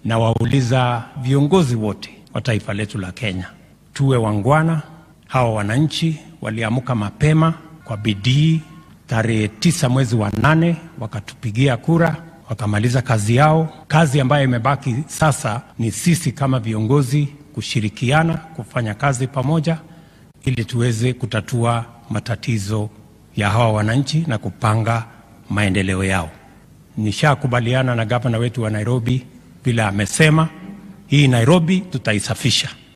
na wauliza viongozi wote wa taifa letu la Kenya, tuwe wangwana. Hawa wananchi waliamka mapema kwa bidii tarehe tisa mwezi wa nane wakatupigia kura wakamaliza kazi yao. Kazi ambayo imebaki sasa ni sisi kama viongozi kushirikiana kufanya kazi pamoja, ili tuweze kutatua matatizo ya hawa wananchi na kupanga maendeleo yao. Nishakubaliana na gavana wetu wa Nairobi vile amesema, hii Nairobi tutaisafisha.